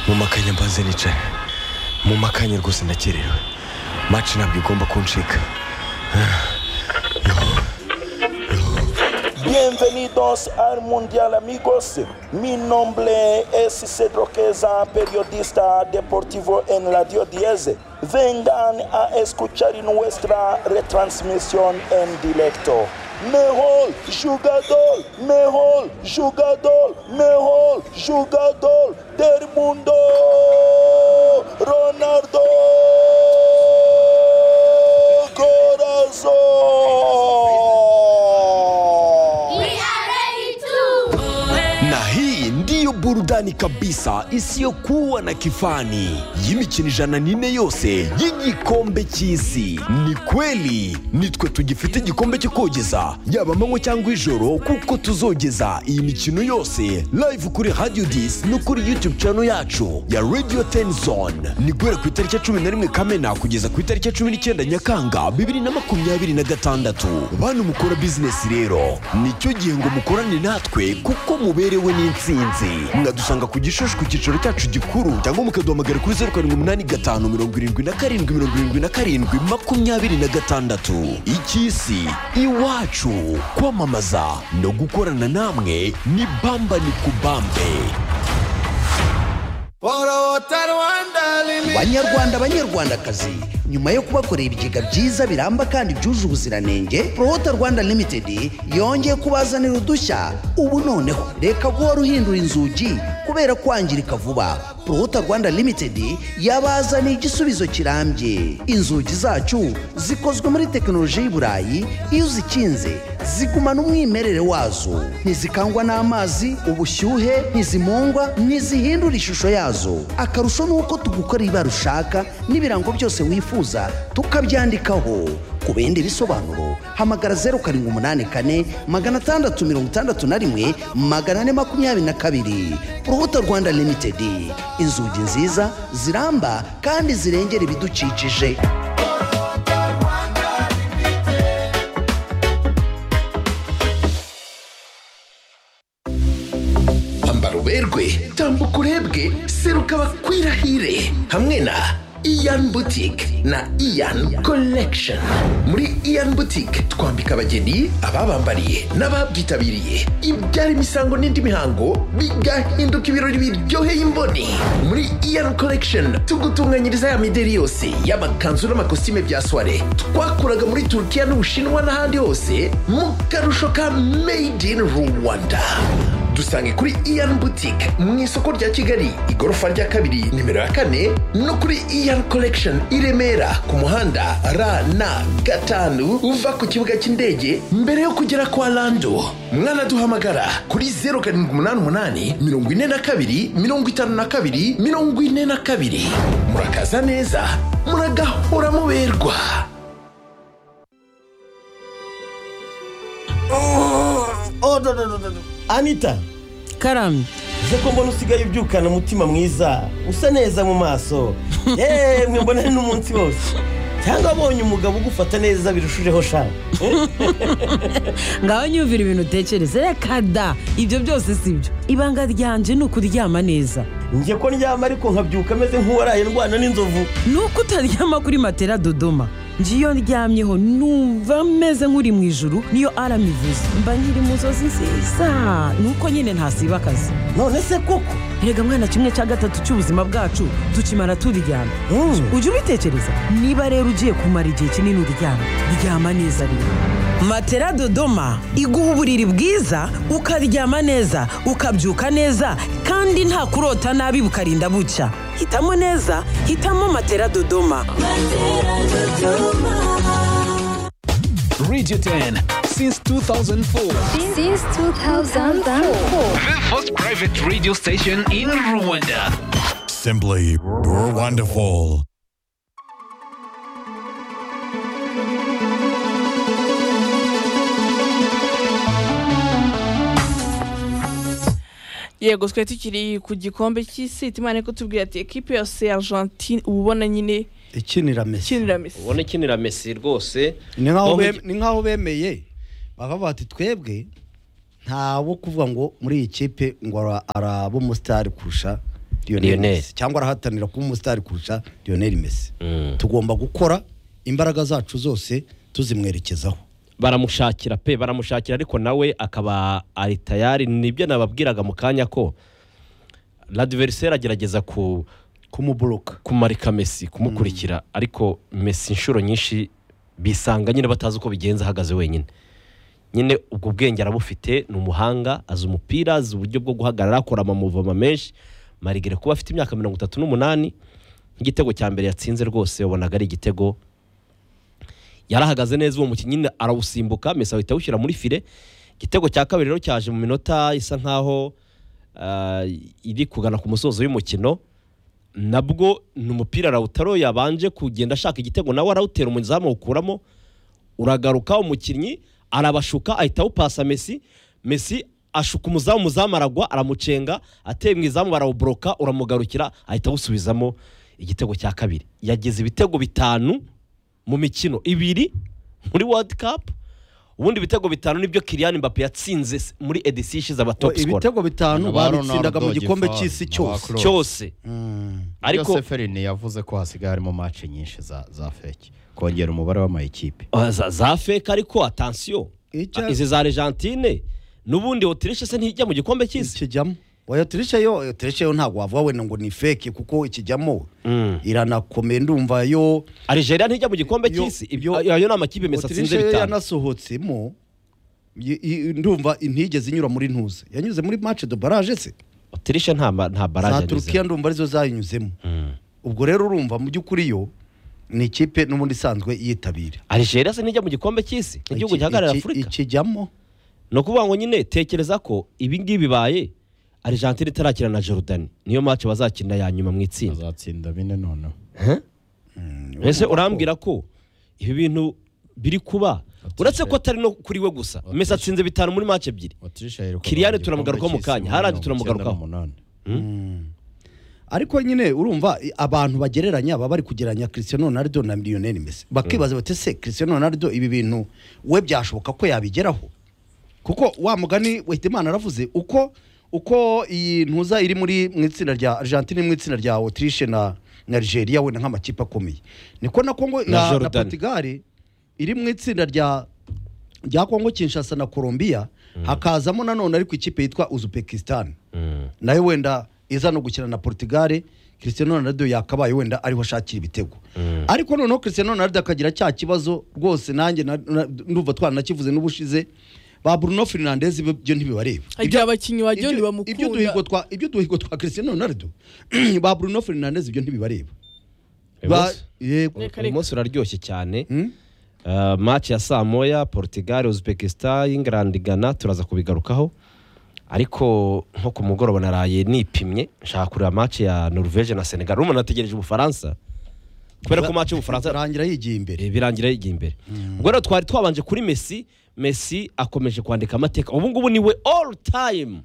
mu makanya mbanze nicara mu makanya rwose ndakerewe maci ntabwo igomba kuncika Bienvenidos al Mundial amigos. Mi nombre es Cedro Queza, periodista deportivo en Radio 10. Vengan a escuchar nuestra retransmisión en directo. Mejor jugador, mejor jugador, mejor jugador del mundo, Ronaldo Corazón. na hii ndiyo burudani kabisa isiyokuwa na kifani y'imikino ijana n'ine yose y'igikombe cy'isi ni kweli nitwe tugifite igikombe cyo kogeza yaba amanywa cyangwa ijoro kuko tuzogeza iyi mikino yose live kuri radio dis no kuri youtube channel yacu ya radio tenzone ni guhera ku itariki ya cumi na rimwe kamena kugeza ku itariki ya cumi n'icyenda nyakanga bibiri na makumyabiri na gatandatu bantu mukora bizinesi rero nicyo gihe ngo mukorane natwe kuko muberewe n'insinzi mwadusanga ku gishushu ku cyicaro cyacu gikuru cyangwa mukaduhamagara kuri zeru karindwi umunani gatanu mirongo irindwi na karindwi mirongo irindwi na karindwi makumyabiri na gatandatu icy'isi iwacu kwamamaza no gukorana namwe ni bamba ni kubambe banyarwanda banyarwandakazi nyuma yo kubakorera ibigega byiza biramba kandi byuje ubuziranenge prohota rwanda limited yongeye kubazanira udushya ubu noneho reka guhora uhindura inzugi kubera kwangirika vuba prohota rwanda limited yabazaniye igisubizo kirambye inzugi zacu zikozwe muri tekinoloji y'i burayi iyo uzikinze zigumana umwimerere wazo ntizikangwa n'amazi ubushyuhe ntizimungwa ntizihindura ishusho yazo akarusho ni uko tugukora ibara ushaka n'ibirango byose wifuza tukabyandikaho ku bindi bisobanuro hamagara zeru karindwi umunani kane magana atandatu mirongo itandatu na rimwe magana ane makumyabiri na kabiri urubuto rwanda limitedi inzugi nziza ziramba kandi zirengera ibidukikije ambara uberwe tambuka urebwe seruka bakwirahire hamwe na iyan boutique na iyan collection muri iyan boutique twambika abageni ababambariye n'ababyitabiriye ibyara imisango n'indi mihango bigahinduka ibirori biryoheye imboni muri iyan collection tugutunganyiriza ya mideri yose y'amakanzu n'amakositime bya soire twakuraga muri turukiya n'ubushinwa n'ahandi hose mu karusho ka made in rwanda dusange kuri iyan boutique mu isoko rya kigali igorofa rya kabiri nimero ya kane no kuri iyan collection i remera ku muhanda rn gatanu uva ku kibuga cy'indege mbere yo kugera kwa lando mwanaduhamagara kuri 0788 42 52 42 murakaza neza muragahora muberwa anita karamye ze ko mbona usigaye ubyukana umutima mwiza usa neza mu maso yemwe mbona ni n'umunsi wose cyangwa abonye umugabo ugufata neza birushijeho shaka ngaho nyumvira ibintu utekereza reka da ibyo byose si byo ibanga ryanje ni ukuryama neza njye ko ndyama ariko nkabyuka ameze nk'uwaraye ndwana n'inzovu ni uko utaryama kuri matera dodoma njye iyo ndyamyeho numva meze nk'uri mu ijuru niyo aramivuze mba nkiri mu nzozi nziza ni uko nyine ntasiba akazi none se koko rega mwana kimwe cya gatatu cy'ubuzima bwacu tukimara turyama Mm. ujye ubitekereza niba rero ugiye kumara igihe kinini uryama ryama neza rero matera dodoma iguha uburiri bwiza ukaryama neza ukabyuka neza kandi nta kurota nabi bukarinda bucya hitamo neza hitamo matera dodoma Radio 10 since 2004. Since 2004. The first private radio station in Rwanda. Simply wonderful. yego twari tukiri ku gikombe cy'isi itimana ko tubwira ati ekipe yose ya argentine uba ubona nyine ikinira mesi ikinira mesi ubona ikinira mesi rwose ni nk'aho Tom- bem- ni nk'aho bemeye bakavuga bati twebwe ntawo kuvuga ngo muri iyi kipe ngo ara- araba umusitari kurusha Lionel Lionel. Messi cyangwa arahatanira kuba umusitari kurusha Lionel Messi tugomba gukora imbaraga zacu zose tuzimwerekezaho baramushakira pe baramushakira ariko nawe akaba ari tayari nibyo nababwiraga mu kanya ko radiveriseri agerageza ku kumuburuka kumarika mesi kumukurikira ariko mesi inshuro nyinshi bisanga nyine batazi uko bigenza ahagaze wenyine nyine ubwo bwenge arabufite ni umuhanga azi umupira azi uburyo bwo guhagarara akora amamuvoma menshi marigere kuba afite imyaka mirongo itatu n'umunani nk'igitego cya mbere yatsinze rwose wabonaga ari igitego yarahagaze neza uwo mukinnyi nyine arawusimbuka mesi ahita awushyira muri file igitego cya kabiri rero cyaje mu minota isa nkaho ah, iri kugana ku musozo w'umukino nabwo ni umupira rawutaro yabanje kugenda ashaka igitego nawe arawutera umuzamu awukuramo uragaruka umukinnyi arabashuka ahita awupasa mesi mesi ashuka umuzamu umuzamu aragwa aramucenga ateye mu izamu barawuboroka uramugarukira ahita awusubizamo igitego cya kabiri yagize ibitego bitanu mu mikino ibiri muri world cup ubundi ibitego bitanu nibyo Kylian Mbappe yatsinze s- muri edisiyo ishize aba top scorer ibitego bitanu babitsindaga mu gikombe cy'isi cyose cyose ariko Ariko- seferine yavuze ko hasigaye harimo match nyinshi za za feke kongera umubare w'amayikipe Ah, za- za feke ariko atansiyo Icya- izi za argentine n'ubundi otirishe se ntijya mu gikombe cy'isi ikijyamo oya otirishe yo otirishe yo ntabwo wavuga wenda ngo ni feke kuko ikijyamo iranakomeye ndumva yo arigeria ntijya mu gikombe cy'isi ibyo ayo ni amakipe mesa atsinze Autriche yo bitanu yanasohotsemo i- i- ndumva ntigeze inyura muri ntuze yanyuze muri match de barage se otirishe nta ma- nta za baraje turukiya ndumva arizo zayinyuzemo ubwo rero urumva mu by'ukuri yo ni ikipe n'ubundi isanzwe yitabira arigeria se ntijya mu gikombe cy'isi igihugu Iki- gihagarara iki- afurika ikijyamo ni ukuvuga ngo nyine tekereza ko ibi ngibi bibaye argentine itarakina na jordan niyo match bazakina ya nyuma mu itsinda bazatsinda bine noneho mbese urambwira ko ibi bintu biri kuba uretse ko atari no kuri we gusa mesa atsinze bitanu muri match ebyiri kiriyane turamugarukaho mu kanya haradi turamugarukaho ariko nyine urumva i- abantu bagereranya baba bari kugereranya Cristiano Ronaldo na Lionel Messi bakibaza bati se Cristiano Ronaldo ibi bintu we byashoboka ko yabigeraho kuko wa mugani Wahidimana aravuze uko uko iyi ntuza iri muri mu itsinda rya Argentine mu itsinda rya Autriche na na Algeria wenda nk'amakipe akomeye niko na Congo Na na, na Jordan. Portugal iri mu itsinda rya rya Congo Kinshasa na Colombia hakazamo nanone ariko ikipe yitwa Uzbekistan nayo wenda iza no gukina na Portugal Cristiano Ronaldo yakabaye wenda ariho ashakira ibitego ariko noneho Cristiano Ronaldo akagira cya kibazo rwose nanjye na- na- ndumva twaranakivuze n'ubushize ba Bruno Fernandes ibyo byo ntibibareba igihe abakinnyi wagira ibyo- ntibamukunda ibyo duhigo twa ibyo duhigo twa Cristiano Ronaldo ba Bruno Fernandes ibyo ntibibareba Ba- yego uyu munsi uraryoshye cyane Uh, match ya saa moya portugal uzbekistan england ghana turaza kubigarukaho ariko nko ku mugoroba naraye nipimye nshaka kureba match ya norvege na senegal urumva nategereje ubufaransa kubera ko match y'ubufaransa birangira yigiye imbere birangira yigiye imbere ubwo rero twari twabanje kuri messi messi akomeje kwandika amateka ubu ngubu ni we all time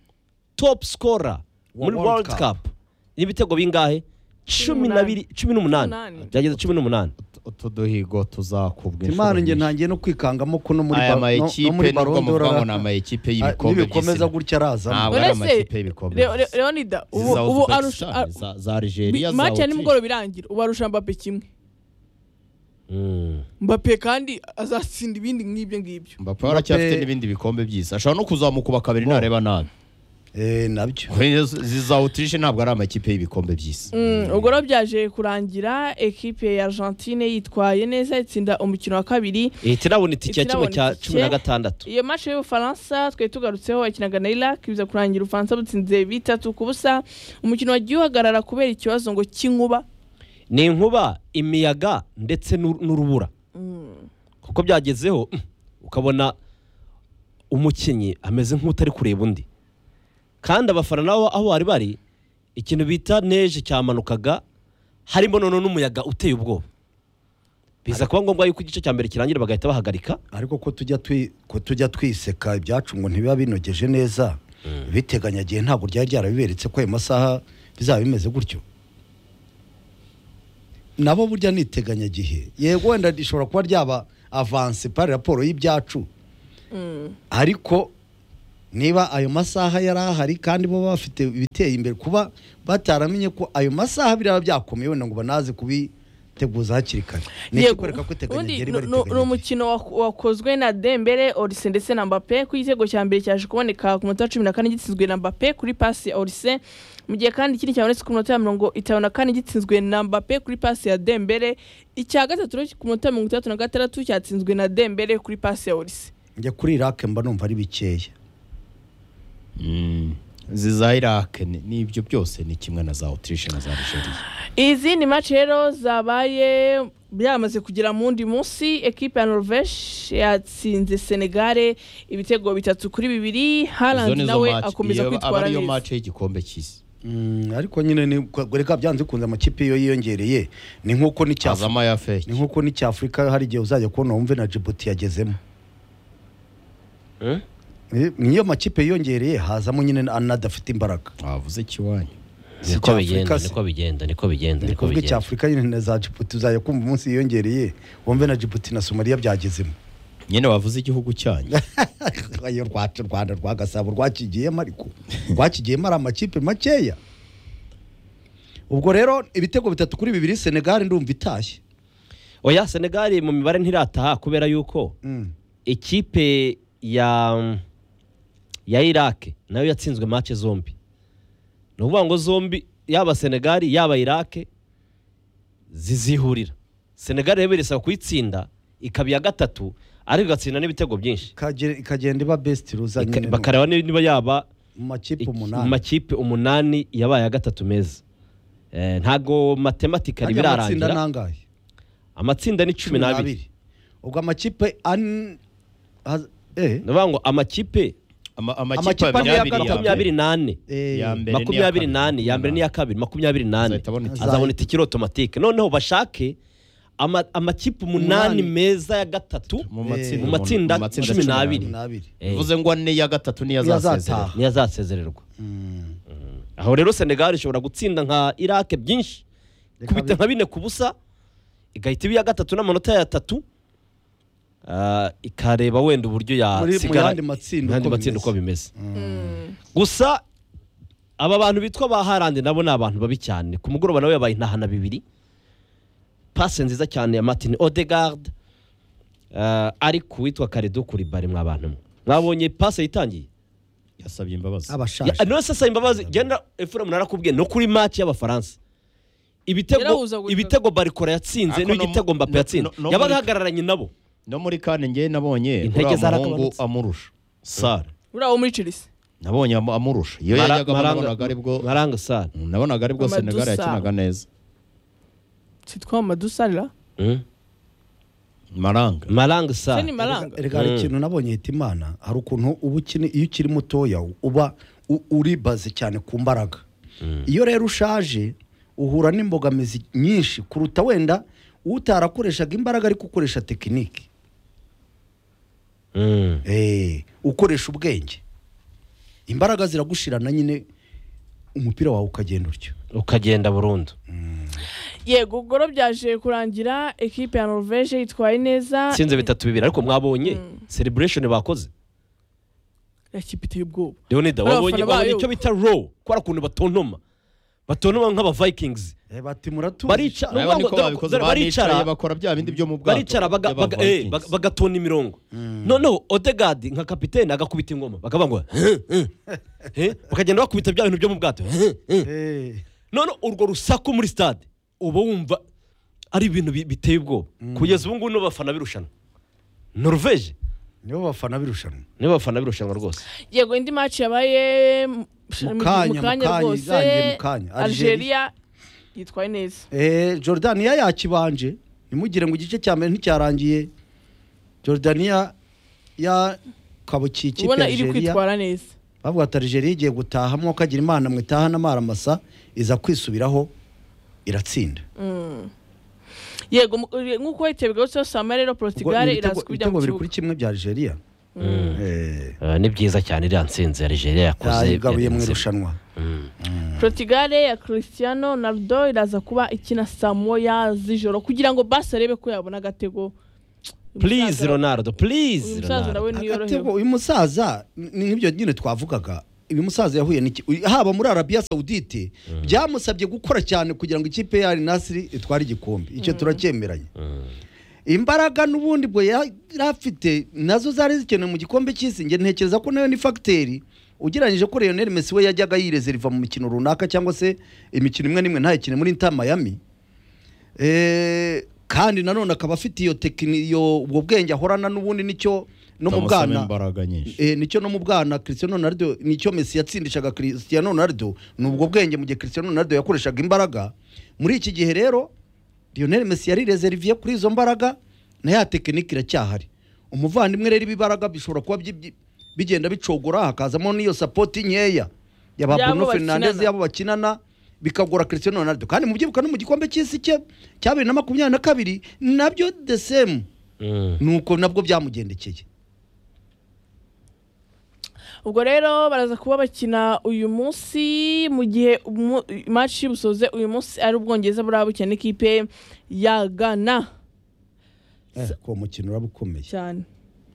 top scorer Wa muri World world Cup. cup n'ibitego bingahe cumi n'abiri cumi n'umunani byageze cumi n'umunani utu duhigo tuzakubwa Imana njye ntangiye no kwikangamo ko no muri aya ba- no- mayikipe no muri nubwo Ballon d'Or muvuga ngo ara- ni amayikipe Ah, y'ibikombe nibikomeza gutya arazamo ntabwo ari amakipe y'ibikombe Leo- leonida ubu Izi za ubu Uzbekistan, arusha ar- za- za Algeria bi- za match ya Autriche. nimugoroba irangira ubu arusha mbappe kimwe mbappe kandi azatsinda ibindi nk'ibyo ngibyo mbappe aracyafite n'ibindi bikombe by'isi ashobora no kuzamuka uba kabiri ntareba nabi nabyo ziza utirishe ntabwo ari amakipe y'ibikombe by'isi Mm, ubwo rero byaje kurangira ekipe ya argentine yitwaye neza itsinda umukino wa kabiri ihita irabona itike ya kimwe Itirabona cya itike. cumi na gatandatu iyo match y'ubufaransa twari tugarutseho yakinaga na iraq biza kurangira ubufaransa butsinze bitatu ku busa umukino wagiye uhagarara kubera ikibazo ngo cy'inkuba ni inkuba imiyaga ndetse n'ur- n'urubura kuko byagezeho mm, ukabona umukinnyi ameze nk'utari kureba undi kandi abafana nabo aho bari bari ikintu bita neje cyamanukaga harimo noneho n'umuyaga uteye ubwoba biza kuba ngombwa yuko igice cya mbere kirangira bagahita bahagarika ariko ko tujya twi- ko tujya twiseka ibyacu ngo ntibiba binogeje neza biteganyagihe ntabwo ryari ryarabiberetse ko ayo masaha bizaba bimeze gutyo nabo burya ni iteganyagihe yego wenda rishobora kuba ryaba avanse pari raporo y'ibyacu ariko niba ayo masaha yari ahari kandi bo bafite ibiteye imbere kuba bataramenye ko ayo masaha biraba byakomeye wenda ngo banaze kubiteguza hakiri kare ni Yego. ikikwereka ko iteganya Ubundi ryari nu- nu- ni bariteganya umukino waku- wakozwe na dembele orise ndetse na mbappe ku gitego cya mbere cyaje kuboneka ku munota wa cumi na kane gitsinzwe na mbappe kuri pasi ya orise mu gihe kandi ikindi cyabonetse ku minota ya mirongo itanu na kane gitsinzwe na mbappe kuri pasi ya dembele icya gatatu rero ku minota ya mirongo itandatu na gatandatu cyatsinzwe na dembele kuri pasi ya orise njya kuri irake mba numva ari bikeya ziza irake ni- n'ibyo byose ni kimwe na za otirishe na za nigeria izindi maci rero zabaye byamaze kugera mu wundi munsi ekipe ya norvege yatsinze senegare ibitego bitatu kuri bibiri Izo harandi ni zo nawe match- akomeza iyo- aba kwitwara ariyo neza mace y'igikombe cy'isi Mm, ariko nyine ni reka byanze bikunze amakipe iyo yiyongereye ni nk'uko n'icyafurika ni nk'uko n'icyafurika hari igihe uzajya kubona wumve na jibuti yagezemo Eh, niyo makipe yiyongereye hazamo nyine anadafite imbaraga wavuze ikiwanyu niko bigenda niko bigenda niko bigenda niko ubwo bigenda cy'afurika nyine na za jibuti uzajya kumva umunsi yiyongereye wumve na jibuti na somaliya byagezemo nyine wavuze igihugu cyanyu ayo rwacu rwanda rwa gasabo rwakigiyemo ariko rwakigiyemo ari amakipe makeya ubwo rero ibitego bitatu kuri bibiri senegali ndumva itashye oya senegali mu mibare ntirataha kubera yuko ikipe ya ya irake nayo yatsinzwe mace zombi ni ukuvuga ngo zombi yaba senegali yaba irake zizihurira senegali rero birasaba kuyitsinda ikaba iya gatatu ariko igatsinda n'ibitego byinshi Ikagera- ikagenda iba besiti ruza Ika- nyine bakareba ni- niba yaba mu makipe mu umunani makipe umunani yabaye gatatu meza Eh, ntago matematikali Ajya amatsinda birarangira n'angahe amatsinda ni cumi n'abiri ubwo amakipe ane ndavuga ngo amakipe amakipe abiri ane ya abiri ya makumyabiri mbere. n'ane Eh. Ya mbere n'iya makumyabiri kabiri. n'ane ya mbere n'iya kabiri makumyabiri n'ane azabona itikiri otomatike noneho bashake ama- amakipe Umunani. umunani meza ya gatatu mu matsinda- matsinda mu matsinda cumi cumi n'abiri n'abiri. bivuze ngo ane ya gatatu niyo azasezererwa niyo azasezererwa Mm. aho rero senegali ishobora gutsinda nka irake byinshi kubita nka bine ku busa igahita iba iya gatatu n'amanota yatatu Ah, ikareba wenda uburyo Muri- mu yasigara yandi matsinda mu yandi uko matsinda bimeze. uko bimeze gusa aba bantu bitwa ba harandi nabo ni abantu babi cyane ku mugoroba nawe yabaye intahana bibiri pase nziza cyane ya martin odegaard eh, ari ku witwa karedo kuri bari mwabantu mwe mwabonye pase yitangiye yasabye imbabazi abashaje none se asaba imbabazi genda efuramu narakubwiye no kuri match y'abafaransa ibitego Yarahuza buri ibitego barikora yatsinze Ariko no- n'igitego mbappe no- yatsinze no- no yabaga muri- ahagararanye nabo no muri kane ngewe nabonye Intege uriya zaragabanutse. muhungu amurusha sara uri aho muri chelsea nabonye amu- amurusha iyo Mara- yajyaga Maranga- nabonaga ari bwo maranga sara nabonaga ari bwo Amadou senegali Sarr. yakinaga neza sitwa madusarira maranga maranga sara Se ni maranga. reka hari ikintu nabonye hita imana hari ukuntu uba ukini iyo ukiri mutoya uba u- uri baze cyane ku mbaraga iyo rero ushaje uhura n'imbogamizi nyinshi kuruta wenda utarakoreshaga imbaraga ariko ukoresha tekinike Eh, ukoresha ubwenge imbaraga ziragushirana nyine umupira wawe ukagenda utyo ukagenda burundu yego ubwo rero byaje kurangira ekipe ya norvege yitwaye neza tsinze bitatu bibiri ariko mwabonye celebration bakoze ekipe iteye ubwoba leonida Bariya wabonye bafana bayo. wabonye icyo bita row kubera ukuntu batontoma batontoma nk'abavikings bati muratuzi barica ni urabona ukuvuga ko ngo- babikoze dore baricara banicaye bakora bya bindi byo mu bwato baricara baga- baga- eh, baga- bagatona imirongo noneho odegadi nka kapitene agakubita ingoma bakavuga ngo "Huh, huh, eh," bakagenda bakubita bya bintu byo mu bwato "Huh, huh." noneho urwo rusaku muri stade uba wumva ari ibintu bi- biteye ubwoba kugeza ubu ngubu nibo bafana birushanwa norvege nibo bafana birushanwa nibo bafana birushanwa rwose yego indi maci yabaye mu kanya, mu kanya, rwose irangiye mu kanya. Algeria. algeria yitwaye neza Eh, Jordania yakibanje ntimugire ngo igice cya mbere nticyarangiye Jordania yakabukiye ikipe ya ubona iri Algeria kwitwara neza bavuga ati Algeria igiye gutaha mwokagira imana mwitaha n'amaramasa iza kwisubiraho iratsinda Mm. yego mu- uri- nk'uko hitebwa yose yose ama rero Ubwo portugal ni ibitego- iraza kubijya mu ibitego biri kibuga kuri kimwe bya Algeria Eh, ni byiza cyane iriya nsinzi ya nigeria yakoze yayigabuye mu yarenze. irushanwa portugal ya cristiano ronaldo iraza kuba ikina saa moya z'ijoro kugira ngo basi arebe ko yabona agatego purize ronaldo purize umusaza nawe Atebo, uyu musaza ni nk'ibyo nyine twavugaga uyu musaza yahuye n'iki uyu- haba muri arabiya sawudite byamusabye gukora cyane kugira ngo ikipe ya nasiri itware igikombe icyo turacyemeranya imbaraga n'ubundi bwo yari afite nazo zari zikenewe mu gikombe cy'isi njye ntekereza ko nayo ni fagiteri ugereranyije ko Lionel Messi we yajyaga yirezeriva mu mikino runaka cyangwa se imikino imwe n'imwe ntayikine muri Inter Miami Eh, kandi nanone akaba afite iyo tekini iyo ubwo bwenge ahorana n'ubundi nicyo no mu Utamusaba bwana imbaraga nyinshi Eh, nicyo no mu bwana Cristiano Ronaldo nicyo Messi yatsindishaga Cristiano Ronaldo ni ubwo bwenge mu gihe Cristiano Ronaldo yakoreshaga imbaraga muri iki gihe rero Lionel Messi yari reserviye kuri izo mbaraga na ya tekinike iracyahari umuvandimwe rero ibibaraga bishobora kuba byi- byi- bigenda bicogora hakazamo n'iyo sapoti nkeya yaba Y'abo Bruno Fernandes bakinana. yabo bakinana bikagora Cristiano Ronaldo kandi mubyibuka no mu gikombe cy'isi cye cya bibiri na makumyabiri na kabiri nabyo the same nuko nabwo byamugendekeye ubwo rero baraza kuba bakina uyu munsi mu gihe umu- match y'ubusoze uyu munsi ari ubwongereza buraba bukina n'ikipe ya gana Eh, uwo mukino uraba ukomeye cyane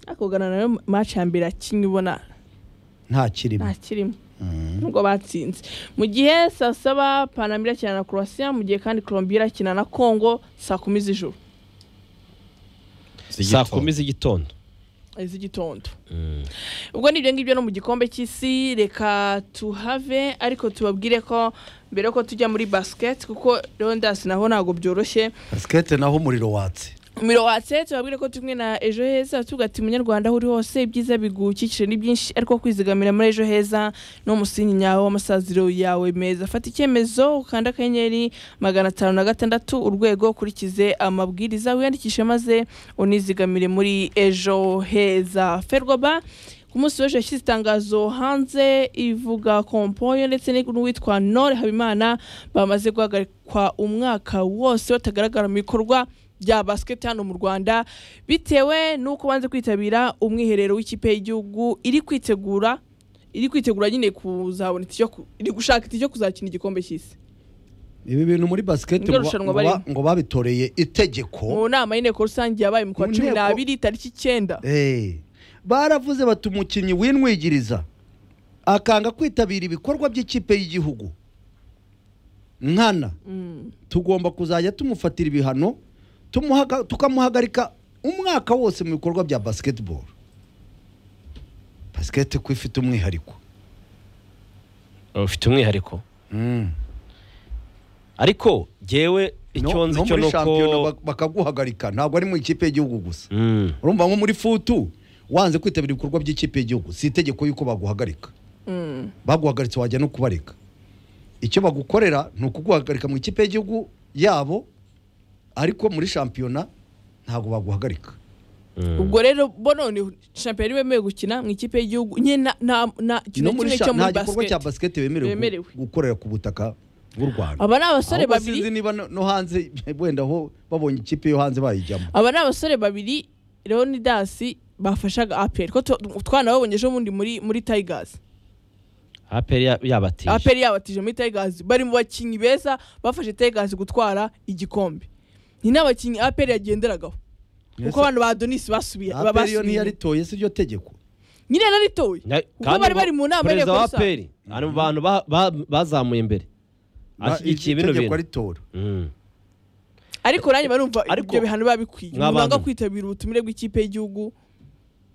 ariko gana nayo match ya mbere yakinnye ubona nta kirimo nta kirimo nubwo batsinze mu gihe saa saba panamira irakina na croatia mu gihe kandi colombia irakina na congo saa kumi z'ijoro saa kumi z'igitondo z'igitondo ubwo ni ibyo ngibyo no mu gikombe cy'isi reka tuhave ariko tubabwire ko mbere yuko tujya muri basiketi kuko rondas naho ntabwo byoroshye basikete naho umuriro watse umuriro watse tubabwire ko turi kumwe na ejo heza tugati munyarwanda aho uri hose ibyiza bigukikije ni byinshi ariko kwizigamira muri ejo heza ni umusingi nyawo w'amasaziro yawe meza fata icyemezo ukanda akanyenyeri magana atanu na gatandatu urwego ukurikize amabwiriza wiyandikishe maze unizigamire muri ejo heza ferwaba ku munsi w'ejo yashyize itangazo hanze ivuga kompoyo ndetse n'uwitwa nore habimana bamaze guhagarikwa umwaka wose batagaragara mu bikorwa bya basiketi hano mu rwanda bitewe n'uko banze kwitabira umwiherero w'ikipe y'igihugu iri kwitegura iri kwitegura nyine kuzabona itike iri gushaka itike yo kuzakina igikombe cy'isi ibi bintu muri basikete Niryo ngo ba- rushanwa ngo ba- barimo. ngo babitoreye itegeko mu nama y'inteko rusange yabaye mu kwa Mu cumi nteko- n'abiri tariki icyenda Eh, baravuze bati umukinnyi winwigiriza akanga kwitabira ibikorwa by'ikipe y'igihugu nkana tugomba kuzajya tumufatira ibihano tumuhaga- tukamuhagarika umwaka wose mu bikorwa bya basketball basikete ko ifite umwihariko ufite umwihariko ariko ngewe icyo nzi no cyo muri ni uko shampiyona bak- bakaguhagarika ntabwo ari mu ikipe y'igihugu gusa urumva nko muri futu wanze kwitabira ibikorwa by'ikipe y'igihugu si itegeko y'uko baguhagarika Mm. baguhagaritse wajya no kubareka icyo bagukorera ni ukuguhagarika mu ikipe y'igihugu yabo ariko muri shampiyona ntabwo baguhagarika ubwo rero bo none shampiyona yari bemewe gukina mu ikipe y'igihugu nyine nta- nta- nta kintu no na muri kimwe sha- cyo nta muri gikorwa cya basiketi basiketi bemerewe Bemerewe. gu- gukorera ku butaka bw'u rwanda Aba ni abasore Ahubwo babiri. sinzi niba no no hanze wenda aho babonye ikipe yo hanze bayijyamo aba ni abasore babiri leonidasi bafashaga aperi ko tu- twanababonye ejo bundi muri muri tayigazi aperi ya- yabatije aperi yabatije muri tayigazi bari mu bakinnyi beza bafashe tayigazi gutwara igikombe ni n'abakinnyi aperi yagenderagaho kuko Ese- abantu ba donisi basubiye aperi yo basubiye. ntiyaritoye si ryo tegeko nyine naritoye Na- kuko kandi bari ubwo bari mu nama perezida y'inteko wa rusange. aperi ari mu bantu ba- ba- bazamuye imbere Ba- ashyigikiye iri bino tegeko bintu aritora Mm. ariko nanjye barumva ibyo bihano biba bikwiye umuntu Nk'abantu. wanga kwitabira ubutumire bw'ikipe y'igihugu uyu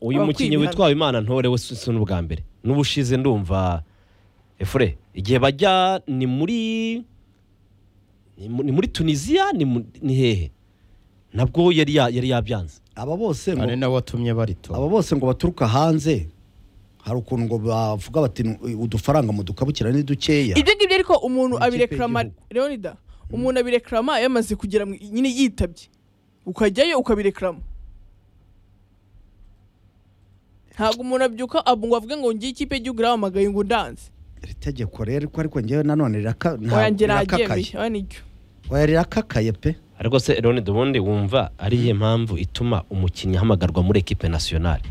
Bakwiye mukinnyi ibihano. witwawe imana ntore we si si n'ubwa mbere n'ubushize ndumva efure igihe bajya ni muri ni mu- ni muri tunisiya ni mu- ni hehe nabwo yari ya- yari yabyanze aba bose ari ngo nawe watumye barito aba bose ngo baturuka hanze hari ukuntu ngo bavuga bati "Nu- udufaranga mudukabukira ni dukeya ibyo ngibyo ariko umuntu abirekama leonida umuntu abirekama yamaze kugera mu- nyine yitabye ukajyayo ukabirekrama ntabwo umuntu abyuka ab- ngo avuge ngo ngiye ikipe y'igihugu irahamagaye ngo ndanze iri tegeko rero ko ariko ngewe nanone riraka- nta- oya njye rirakakaye naryemeye oya niryo oya rirakakaye pe ariko se Leonid ubundi wumva ariye mpamvu ituma umukinnyi ahamagarwa muri ekipe nasiyonari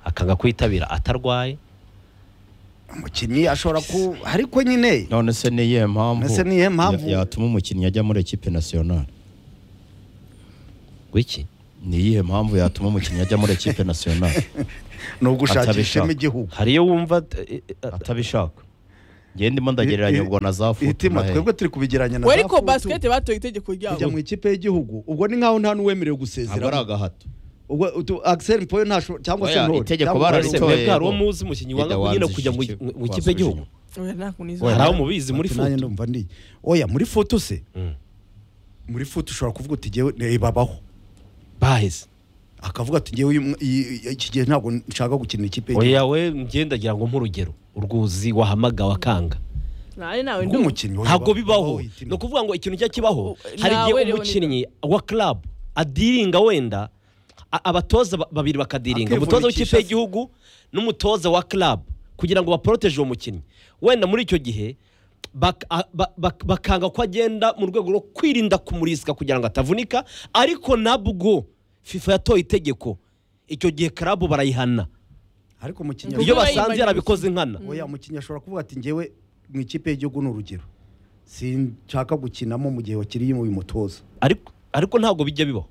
akanga kwitabira atarwaye umukinnyi ashobora ku ariko nyine none se ni iyihe mpamvu Ese ni iyihe mpamvu? ya- yatuma umukinnyi ajya muri ekipe nasiyonari wiki ni iyihe mpamvu yatuma umukinnyi ajya muri ekipe nasiyonari ni ugushakishamo igihugu hari iyo wumva atabishaka ngende ndimo ndagereranya ubwo na za futu itima twebwe turi kubigeranya na we za ariko futu. basiketi batoye itegeko kujya ryabo mu ikipe y'igihugu ubwo ni nkaho nta n'uwemerewe gusezera Ntabwo ari agahato ubwo utu- Axel Mpoyo ntasho- cyangwa se Oya, Ntore, itegeko cyangwa- bararitoye. Mwebwe hari uwo muzi umukinnyi Ida wanga nyine Wanzi kujya mu Shiki- mu ikipe y'igihugu Oya, nta kuntu izi- Hari abo mubizi muri Ati, nanjye futu. ndumva ndi oya muri futu se muri futu ushobora kuvuga uti ngewe ne- babaho baheze akavuga ati ngewe uyu mwa- iyi- iyi- iki gihe ntabwo nshaka gukina ikipe y'igihugu oya we ngenda ngira ngo nk'urugero urwuzi wahamagawe akanga Nani nawe ndumva rw'umukinnyi oya, ntabwo ba- bibaho ni ukuvuga ngo ikintu cya kibaho hari nawe igihe rero umukinnyi wa club adiringa wenda a- abatoza ba- babiri bakadiringa umutoza w'ikipe Akivunikisha se. y'igihugu n'umutoza wa club kugira ngo baporoteje uwo mukinnyi wenda muri icyo gihe bak- a- ba- bak- bakanga ko agenda mu rwego rwo kwirinda kumurisika kugira ngo atavunika ariko nabwo fifa yatoye itegeko icyo gihe club barayihana ariko umukinnyi iyo basanze yarabikoze nkana oya umukinnyi ashobora kuvuga ati ngewe mu ikipe y'igihugu ni urugero sinshaka gukinamo mu gihe wakiriye uyu mutoza ariko ariko ntabwo bijya bibaho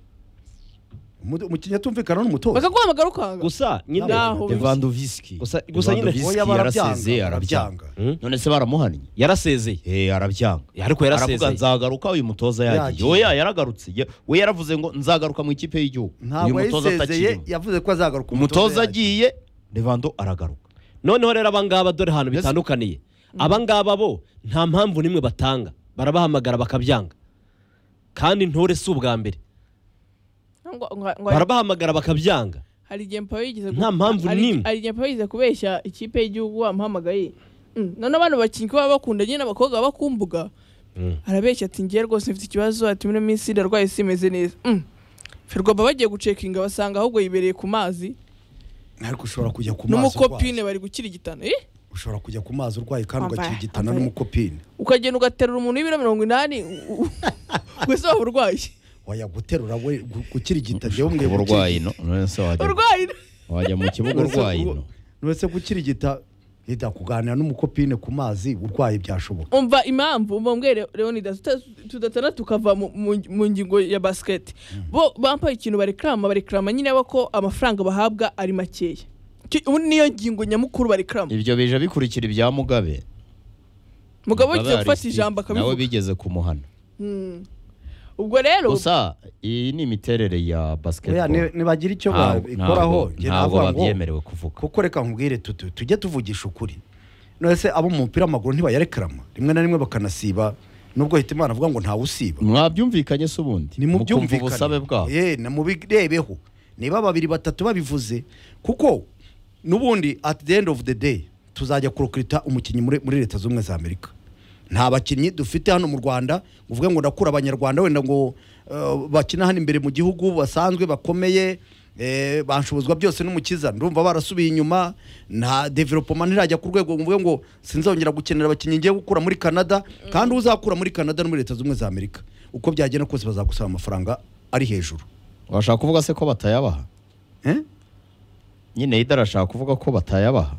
umukinnyi atumvikana n'umutoza bakaguhamagara ukanga gusa nyine Naho bisi. Lewandowski Gusa- gusa nyine- Lewandowski Oya, barabyanga, yarasezeye arabyanga none se baramuhannye yarasezeye eh arabyanga ariko yarasezeye. aravuga nzagaruka uyu mutoza yagiye Yagiye. oya yaragarutse Ye- we yaravuze ngo nzagaruka mu ikipe y'igihugu uyu ntabwo mutoza yayisezeye atakirimo yavuze ko azagaruka umutoza yagiye. agiye Lewando aragaruka noneho rero abangaba dore ahantu bitandukaniye abangaba bo nta mpamvu n'imwe batanga barabahamagara bakabyanga kandi ntore si ubwa mbere Ngo- ngo- ngo- barabahamagara bakabyanga hari igihe mpawe yigeze Nta mpamvu hari- n'imwe. hari igihe mpawe yigeze kubeshya ikipe y'igihugu wamuhamagaye Mm, none abantu bakinnyi ko baba bakunda nyine abakobwa baba bakumbuga arabeshya ati ngewe rwose mfite ikibazo ati muri minsi ndarwaye simeze neza Mm. ferwafa bagiye gucekinga basanga ahubwo yibereye ku mazi ariko ushobora kujya ku mazi urwaye n'umukopine bari gukira igitano eh ushobora kujya ku mazi urwaye kandi Wambaye- ugakira igitana wambaye- n'umukopine ukagenda ugaterura umuntu w'ibiro mirongo inani u- u- gusa waba urwaye waya guterura we gu- gukira igita ngewe mwe kuba urwaye no none se wajya urwaye wajya mu kibuga urwaye no nubese gukira igita reta kuganira n'umukopine ku mazi urwaye byashoboka umva impamvu umva mbwire leonidas tuta- tudatana tukava mu- mu- mu ngingo ya basiketi bo bambaye ikintu barekarama barekarama nyine bo ko amafaranga bahabwa ari makeya Ki- ubu niyo ngingo nyamukuru barekarama ibyo bije bikurikira ibya mugabe mugabo ugiye gufata Aristides, ijambo nawe akabivuga bigeze kumuhana Mm. ubwo rero gusa iyi ni imiterere ya oya basketball ni- nibagira icyo Ntabwo- babikoraho ntabwo- njye ntabwo navuga ngo- babyemerewe kuvuga kuko reka nkubwire tutu tujye tuvugisha ukuri none se abo mu mupira w'amaguru ntibayarekarama rimwe na rimwe bakanasiba nubwo hita imana avuga ngo ntawe usiba mwabyumvikanye se ubundi ni mu mukumva byumvikane ubusabe bwabo Eh, na mubirebeho niba babiri batatu babivuze kuko n'ubundi at the end of the day tuzajya kurokirita umukinnyi muri, muri leta z'ubumwe za amerika nta bakinnyi dufite hano mu rwanda ngo uvuge ngo ndakura abanyarwanda wenda ngo eh, bakina hano imbere mu gihugu basanzwe bakomeye eh, banshobozwa byose n'umukiza ndumva barasubiye inyuma nta developoma ntirajya ku rwego ngo mvuge ngo sinzongera gukenera abakinnyi ngiye gukura muri canada kandi uzakura muri canada no muri leta z'ubumwe za amerika uko byagenda kose bazagusaba amafaranga ari hejuru washaka kuvuga se ko batayabaha Eh? nyine yida arashaka kuvuga ko batayabaha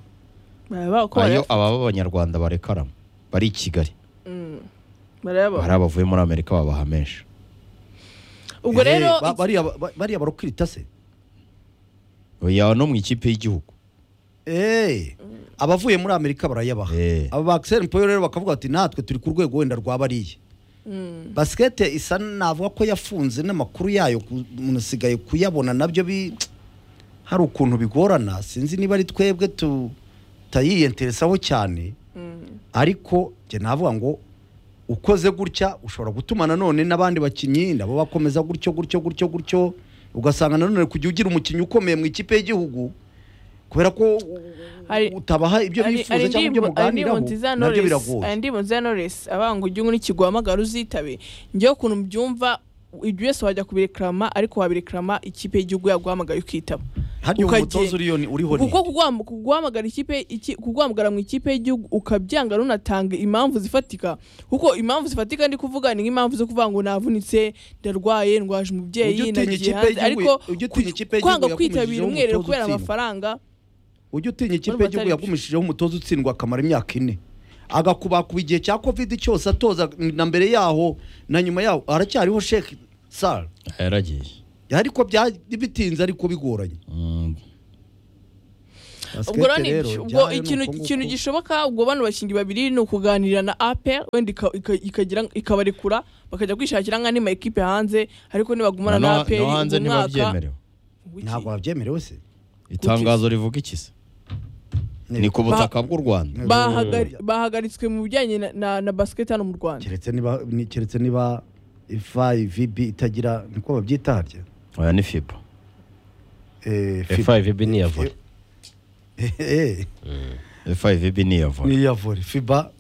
baraba uko ayo barayaf- ababa b'abanyarwanda barekaramo bari i kigali Mm. barayaba hari abavuye muri amerika babaha menshi ubwo Eh, rero ba- bariya ba- bariya barokirita se oya no mu ikipe y'igihugu Eh, abavuye muri amerika barayabaha Eh. aba ba Axel Mpoyo rero bakavuga bati natwe turi ku rwego wenda rwa bariya Mm. basikete isa navuga ko yafunze n'amakuru yayo ku- umuntu asigaye kuyabona nabyo bi hari ukuntu bigorana sinzi niba ari twebwe tutayiyenteresaho cyane ariko njye navuga ngo ukoze gutya ushobora gutuma nanone n'abandi bakinnyi nabo bakomeza gutyo gutyo gutyo gutyo ugasanga nanone kujya ugira umukinnyi ukomeye mu ikipe y'igihugu kubera ko hari utabaha ibyo hari- bifuza hari cyangwa ibyo indirimbo- hari indirimbo muganiraho nziza ya nabyo Knowless- biragoye hari indirimbo nziza ya Knowless, avuga ngo ujye unywa n'ikigo uhamagara uzitabe njyewe ukuntu mbyumva ibyo byose wajya kubirekarama ariko wabirekarama ikipe y'igihugu yaguhamagaye ukitaba harya uwo ukagenda. mutoza uriyo ni- uriho ni kuko kuguham- kuguhamagara ikipe iki- kuguhamagara mu ikipe y'igihugu ukabyanga runatanga impamvu zifatika kuko impamvu zifatika ndi kuvuga ni nk'impamvu zo kuvuga ngo navunitse ndarwaye ndwaje Ujya umubyeyi utinya nagiye ikipe hanze y'igihugu- ariko ujya utinya ikipe y'igihugu kwanga yakomejejeho kwitabira umutoza umwerero kubera utsindwa. amafaranga ujya utinya ikipe Urumva y'igihugu atari yagumishijeho umutoza utsindwa akamara imyaka ine agakubakuba igihe cya covid cyose atoza na mbere yaho na nyuma yaho aracyariho sheki sara yaragiye ariko bya- bitinze ariko bigoranye Basket ubwo rero ni- rero, ubwo ibyayo ni ikintu uko nguko. ikintu gishoboka ubwo bano bashingi babiri ni ukuganira na ape wenda ika- ika- ikagira- ikabarekura bakajya kwishakira nk'andi ma ekipe hanze ariko nibagumana na ape no hanze umwaka ntibabyemerewe ntabwo babyemerewe se itangazo rivuga iki se ni ku butaka bw'u rwanda bahagari- bahagaritswe mu bijyanye na- na na basiketi hano mu rwanda keretse niba ni- keretse niba ifa vb itagira niko babyita harya oya ni fiba FIVB ni iya volley. fivb ni iya volley. ni iya vore fiba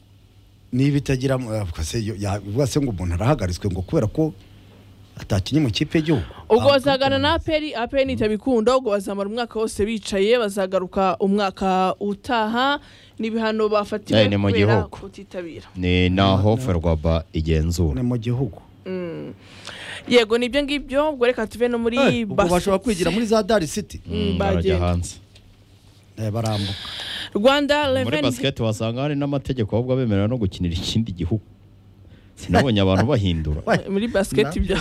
niba itagira yavuga se ngo umuntu arahagaritswe ngo kubera ko atakinnye mu kipe y'igihugu ubwo bazagana na aperi aperi ntitabikunda ubwo bazamara umwaka wose bicaye bazagaruka umwaka utaha n'ibihano bafatiwe Eh, ni mu kubera gihugu. kutitabira ni naho ferwaba igenzura ni mu gihugu Mm. yego nibyo ngibyo ubwo reka tuve no muri Eh, ubwo bashobora basket. kwigira muri za dari city Mm, barajya bagenda. hanze barambuka rwanda muri revenue basiketi wasanga hari n'amategeko ahubwo bemerera no gukinira ikindi gihugu sinabonye abantu bahindura muri basiketi bya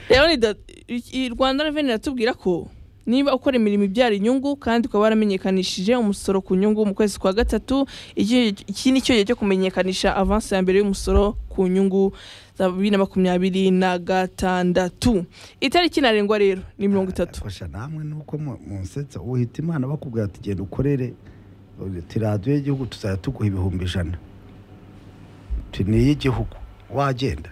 rero ni da- i- i- rwanda reveni iratubwira ko niba ukora imirimo ibyara inyungu kandi ukaba waramenyekanishije umusoro ku nyungu mu kwezi kwa gatatu iki iki ni cyo gihe cyo kumenyekanisha avansi ya mbere y'umusoro ku nyungu za bibiri na makumyabiri na gatandatu itariki ntarengwa rero ni mirongo itatu fasha namwe nuko mu- munsetsa uhita imana bakubwira ati genda ukorere uti radiyo y'igihugu tuzajya tuguha ibihumbi ijana Uti, ni iy'igihugu wagenda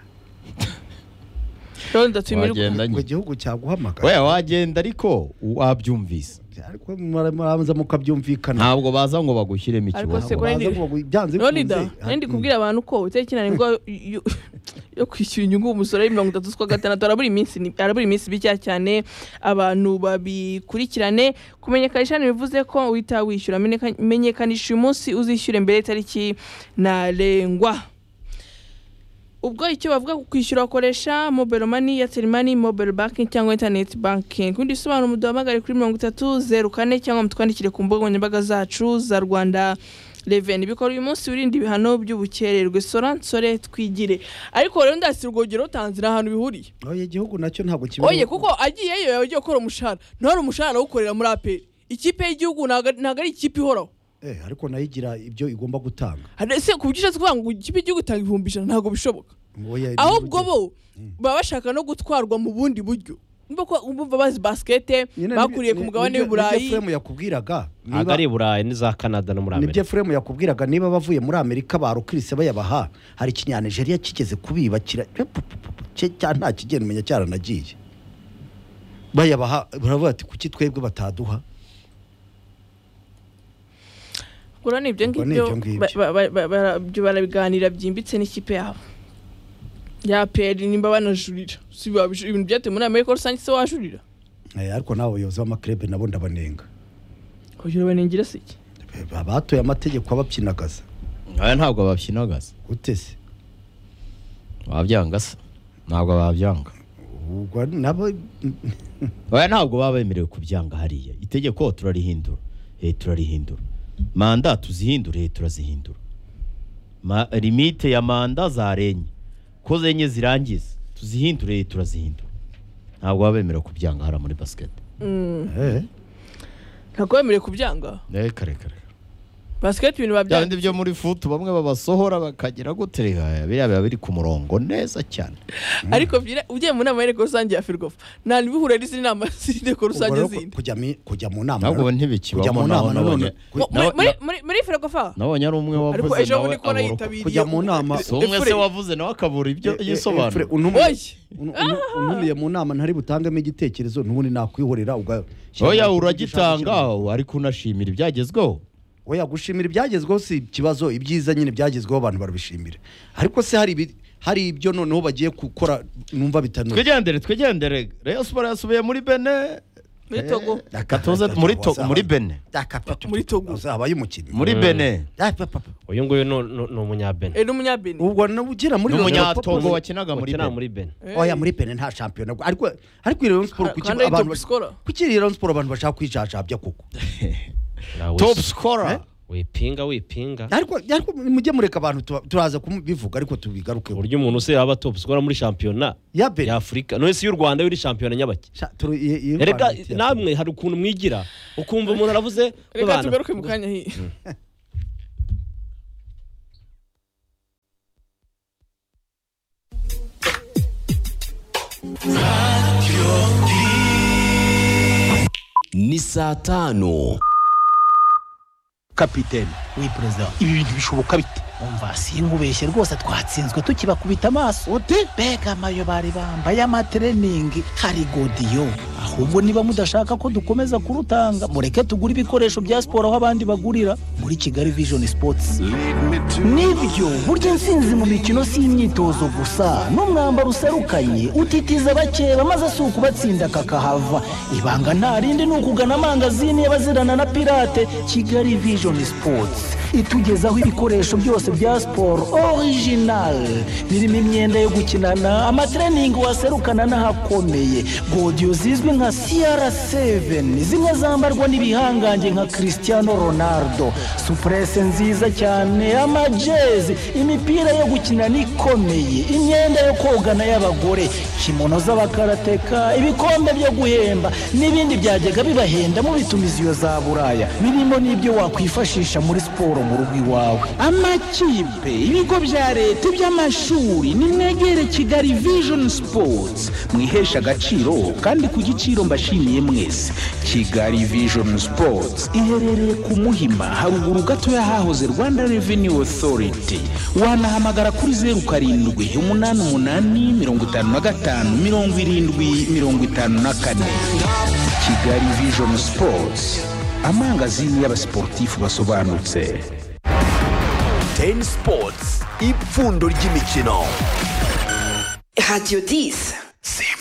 rero ndatumirwa ngo igihugu cyaguhamagara we wagenda ariko wabyumvise ariko murabanza mukabyumvikana ntabwo baza ngo bagushyiremo ariko ikibazo se ko baza ndi- kuvuga ngo byanze Rero ni da, bikunze, nari ndi kubwira abantu ko itariki ntarengwa yo- yo kwishyura inyungu umusoro ari mirongo itatu z'ukwa gatandatu arabura iminsi ni- arabura iminsi bikeya cyane abantu babikurikirane kumenyekanisha ntibivuze ko uhita wishyura Menyeka- menyekanisha uyu munsi uzishyure mbere y'itariki ntarengwa ubwo icyo bavuga ku kwishyura ukoresha mobile money airtel money mobile banking cyangwa internet banking kundi bisobanuro muduhamagare kuri mirongo itatu zeru kane cyangwa mutwandikire ku mbuga nkoranyambaga zacu za rwanda reveni bikora uyu munsi wirinde ibihano by'ubukererwe sora nsore twigire ariko rero ndasi urwogero rutanze ni ahantu bihuriye oye igihugu nacyo ntabwo kibiri oye kuko agiyeyo yaba agiye gukora umushahara ntihari umushahara awukorera muri aperi ikipe y'igihugu ntabwo ari- ntabwo ari ikipe ihoraho Eh, ariko nayo igira ibyo igomba gutanga Hari- ese ku buryo ushatse kuvuga ngo ikipe y'igihugu itanga ibihumbi ijana ntabwo bishoboka Oya, ahubwo bo baba bashaka no gutwarwa mu bundi buryo Urumva ko bumva bazi basikete nyine bakuriye nibyo- ku mugabane nibyo- nibyo w'uburayi Efuremu yakubwiraga ntabwo ari i burayi n'iza canada no muri nibyo amerika Efuremu yakubwiraga niba bavuye muri amerika barukirise bayabaha hari ikinyanigeria kigeze kubiba kira cye- cya- nta kigenda umenya cyaranagiye bayabaha baravuga ati kuki twebwe bataduha gura ni ibyo Ubwo ni ngibyo ibyo ngibyo. ba- ba- ba- ba- bara- byo barabiganira byimbitse n'ikipe yabo ya peri nimba banajurira si babijurira ibintu byatewe muri amerika rusange se wajurira Eh, ariko n'abo bayobozi b'amakirebe nabo ndabanenga kugira banengere se iki abatoye amategeko ababyinagaza aya ntabwo babyinagaza utese wabyanga se ntabwo babyanga ubwo nabo oya ntabwo baba bemerewe kubyanga hariya itegeko turarihindura eh turarihindura manda tuzihindure eh turazihindura Ma, limite ya manda zarenye ko zenye zirangiza tuzihindure eh turazihindura ntabwo baba bemerewe kubyanga hariya muri basiketi Mm. ntabwo bemerewe kubyanga eh kare kare basikete ibintu bya babyanga bindi byo muri futu bamwe babasohora bakagira gute reka biriya biba biri ku murongo neza cyane ariko byira- ugiye mu nama y'inteko rusange ya ferwafa nta ntibihure n'izindi nama z'inteko rusange rero zindi kujya mi- kujya mu nama ntabwo nano- kujya ntibikibamo mu nama naho nabonye nanone- Mu- muri- muri- muri- muri ferwafa nabonye ari umwe Ariko wavuze ejo bundi nawe ko nayitabiriye kujya mu nama Si umwe se wavuze nawe akabura ibyo yisobanura untumiye mu nama ntari butangemo igitekerezo n'ubundi nakwihorera uga- oya uragitanga ariko unashimira ibyagezweho oya gushimira ibyagezweho si ikibazo ibyiza nyine byagezweho abantu barabishimira ariko se hari ibi- hari ibyo noneho bagiye gukora numva bitanoze twigendere twigendere reyo siporo yasubiye muri bene muri togo gatoze muri Togo- muri bene muri togo abaye umukinnyi muri bene uyu nguyu ni- ni ni umunyabene Eh, n'umunyabene ubwo nawe ugira muri Rayon Sports- wakinaga muri bene oya muri bene nta shampiyona ariko ariko iyo Rayon Sports kuki kandi ari abantu top scorer. kuki Rayon Sports abantu bashaka kwijajabya koko top scorer wipinga wipinga ariko ariko mujye mureka abantu tuba- turaza kubivuga ariko tubigarukeho uburyo umuntu se yaba top scorer muri shampiyona ya afurika none si y'u rwanda yuri shampiyona nyabaki erega namwe hari ukuntu mwigira ukumva umuntu aravuze reka babana. tugaruke mu kanya hi ni saa tanu kapiteni we perezida ibi bintu bishoboka bite umva sinkubeshye rwose twatsinzwe tukibakubita amaso ute mbega amayo bari bambaye amatreningi hari godiyo ahubwo niba mudashaka ko dukomeza kurutanga mureke tugure ibikoresho bya siporo aho abandi bagurira muri kigali vision sports nibyo burya intsinzi mu mikino si imyitozo gusa n'umwambaro userukanye utitiza bakeba maze si ukubatsinda kakahava ibanga nta rindi ni ukugana amangazini y'abazirana na pirate kigali vision sports itugezaho ibikoresho byose bya siporo orijinali birimo imyenda yo gukinana amatreningi waserukana n'ahakomeye godiyo zizwi nka siyara seveni zimwe zambarwa n'ibihangange nka christiano ronaldo supurese nziza cyane amajezi imipira yo gukinana ikomeye imyenda yo kogana y'abagore kimono z'abakarateka ibikombe byo guhemba n'ibindi byajyaga bibahenda mu bitumiziyo za buraya birimo n'ibyo wakwifashisha muri siporo mu rugo iwawe amakipe ibigo bya leta iby'amashuri nimwegere kigali vision sports mwihesha agaciro kandi ku giciro mbashimiye mwese kigali vision sports iherereye ku muhima haruguru gato y'ahahoze rwanda revenue authority wanahamagara kuri zeru karindwi umunani umunani mirongo itanu na gatanu mirongo irindwi mirongo itanu na kane kigali vision sports amangazini y'abasiporutifu basobanutse teni sipotsi ipfundo ry'imikino Radio 10.